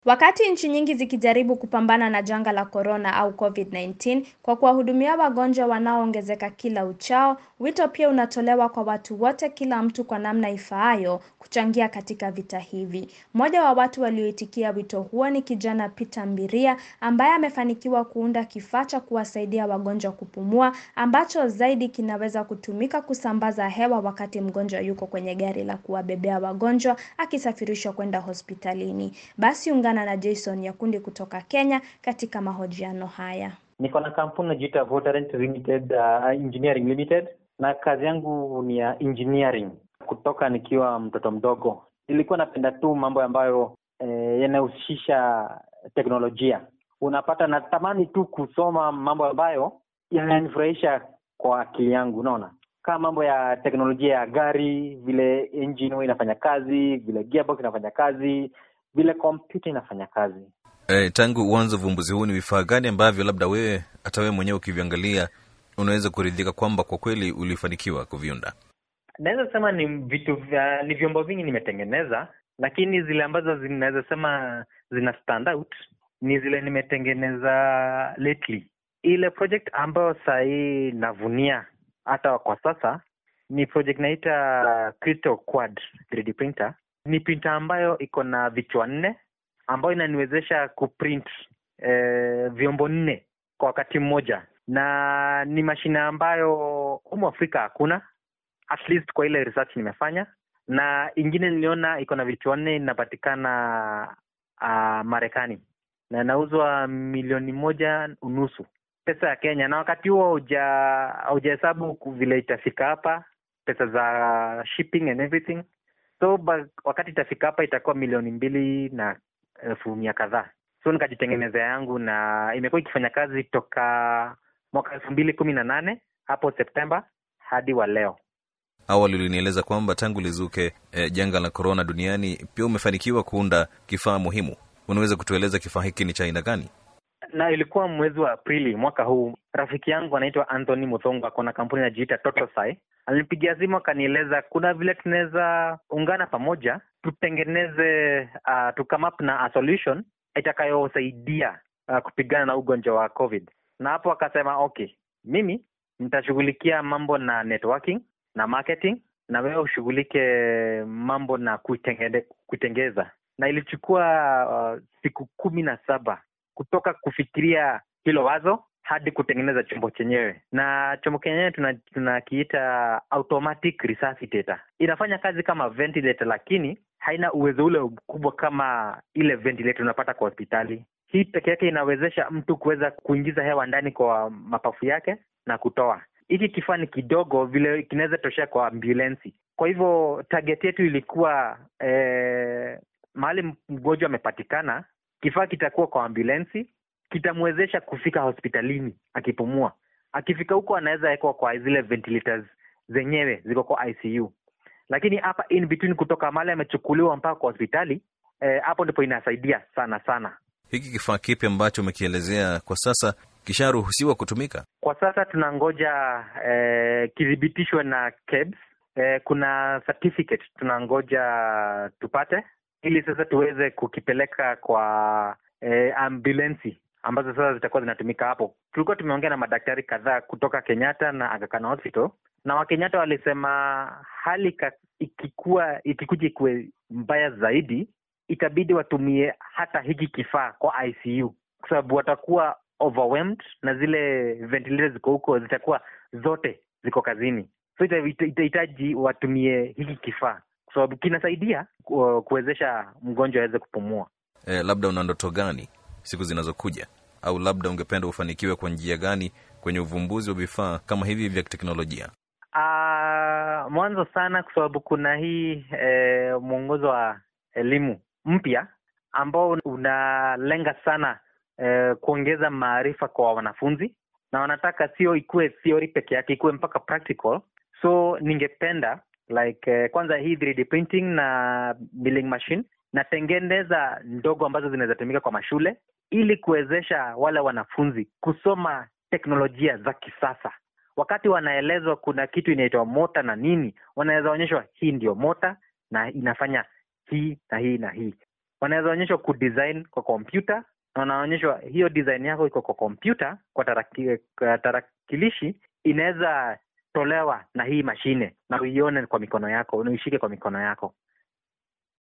Wakati nchi nyingi zikijaribu kupambana na janga la korona au COVID-19 kwa kuwahudumia wagonjwa wanaoongezeka kila uchao, wito pia unatolewa kwa watu wote, kila mtu kwa namna ifaayo, kuchangia katika vita hivi. Mmoja wa watu walioitikia wito huo ni kijana Peter Mbiria ambaye amefanikiwa kuunda kifaa cha kuwasaidia wagonjwa kupumua ambacho zaidi kinaweza kutumika kusambaza hewa wakati mgonjwa yuko kwenye gari la kuwabebea wagonjwa akisafirishwa kwenda hospitalini. Basi ungana na Jason Nyakundi kutoka Kenya katika mahojiano haya. Niko na kampuni najiita Votarent Limited, uh, Engineering Limited na kazi yangu ni ya engineering kutoka nikiwa mtoto mdogo. Nilikuwa napenda tu mambo ambayo eh, yanahusisha teknolojia. Unapata natamani tu kusoma mambo ambayo yananifurahisha kwa akili yangu, unaona kama mambo ya teknolojia ya gari, vile engine huwa inafanya kazi, vile gearbox inafanya kazi, vile kompyuta inafanya kazi. E, tangu uanze uvumbuzi huu ni vifaa gani ambavyo labda wewe hata wewe mwenyewe ukiviangalia unaweza kuridhika kwamba kwa kweli ulifanikiwa kuviunda? Naweza sema ni vitu vya ni vyombo vingi nimetengeneza, lakini zile ambazo zinaweza sema zina stand out ni zile nimetengeneza lately. Ile project ambayo sahii navunia hata kwa sasa ni project naita Crystal Quad 3D printer. Ni printer ambayo iko na vichwa nne ambayo inaniwezesha kuprint eh, vyombo nne kwa wakati mmoja, na ni mashine ambayo humu Afrika hakuna, at least kwa ile research nimefanya, na ingine niliona iko na vichwa nne inapatikana uh, Marekani na inauzwa milioni moja unusu pesa ya Kenya, na wakati huo haujahesabu vile itafika hapa, pesa za shipping and everything. So ba, wakati itafika hapa itakuwa milioni mbili na elfu mia kadhaa. So nikajitengenezea yangu na imekuwa ikifanya kazi toka mwaka elfu mbili kumi na nane hapo Septemba hadi wa leo. Awali ulinieleza kwamba tangu lizuke eh, janga la korona duniani pia umefanikiwa kuunda kifaa muhimu. Unaweza kutueleza kifaa hiki ni cha aina gani? na ilikuwa mwezi wa Aprili mwaka huu. Rafiki yangu anaitwa Anthony Muthongo, ako na kampuni inajiita Totosai. Alinipigia simu akanieleza kuna vile tunaweza ungana pamoja tutengeneze, uh, to come up na a solution itakayosaidia uh, kupigana na ugonjwa wa COVID. Na hapo akasema okay, mimi nitashughulikia mambo na networking na marketing, na wewe ushughulike mambo na kuitengeze, kuitengeza. Na ilichukua uh, siku kumi na saba kutoka kufikiria hilo wazo hadi kutengeneza chombo chenyewe. Na chombo chenyewe tunakiita tuna automatic resuscitator. Inafanya kazi kama ventilator, lakini haina uwezo ule mkubwa kama ile ventilator unapata kwa hospitali. Hii peke yake inawezesha mtu kuweza kuingiza hewa ndani kwa mapafu yake na kutoa. Hiki kifaa ni kidogo vile kinaweza toshea kwa ambulensi. Kwa hivyo target yetu ilikuwa eh, mahali mgonjwa amepatikana kifaa kitakuwa kwa ambulensi, kitamwezesha kufika hospitalini akipumua. Akifika huko anaweza wekwa kwa zile ventilators zenyewe ziko kwa ICU, lakini hapa in between, kutoka mahali amechukuliwa mpaka kwa hospitali hapo eh, ndipo inasaidia sana sana. Hiki kifaa kipi ambacho umekielezea kwa sasa kisharuhusiwa kutumika? Kwa sasa tunangoja eh, kithibitishwe na KEBS. Eh, kuna certificate tunangoja tupate ili sasa tuweze kukipeleka kwa eh, ambulensi ambazo sasa zitakuwa zinatumika hapo. Tulikuwa tumeongea na madaktari kadhaa kutoka Kenyatta na Aga Khan Hospital, na Wakenyatta walisema hali ka, ikikuwa ikikuja ikuwe mbaya zaidi, itabidi watumie hata hiki kifaa kwa ICU kwa sababu watakuwa overwhelmed na zile ventilators ziko huko zitakuwa zote ziko kazini, so itahitaji watumie hiki kifaa kwa sababu kinasaidia kuwezesha mgonjwa aweze kupumua. E, labda una ndoto gani siku zinazokuja, au labda ungependa ufanikiwe kwa njia gani kwenye uvumbuzi wa vifaa kama hivi vya teknolojia? Uh, mwanzo sana kwa sababu kuna hii e, mwongozo wa elimu mpya ambao unalenga sana e, kuongeza maarifa kwa wanafunzi na wanataka sio ikuwe theory peke yake, ikuwe mpaka practical. So ningependa like uh, kwanza hii 3D printing na milling machine natengeneza ndogo ambazo zinaweza tumika kwa mashule ili kuwezesha wale wanafunzi kusoma teknolojia za kisasa. Wakati wanaelezwa kuna kitu inaitwa mota na nini, wanaweza onyeshwa hii ndio mota na inafanya hii na hii na hii. wanaweza onyeshwa kudesign kwa kompyuta na wanaonyeshwa hiyo design yako iko kwa kompyuta kwa, taraki, kwa tarakilishi inaweza tolewa na hii mashine na uione kwa mikono yako unaishike kwa mikono yako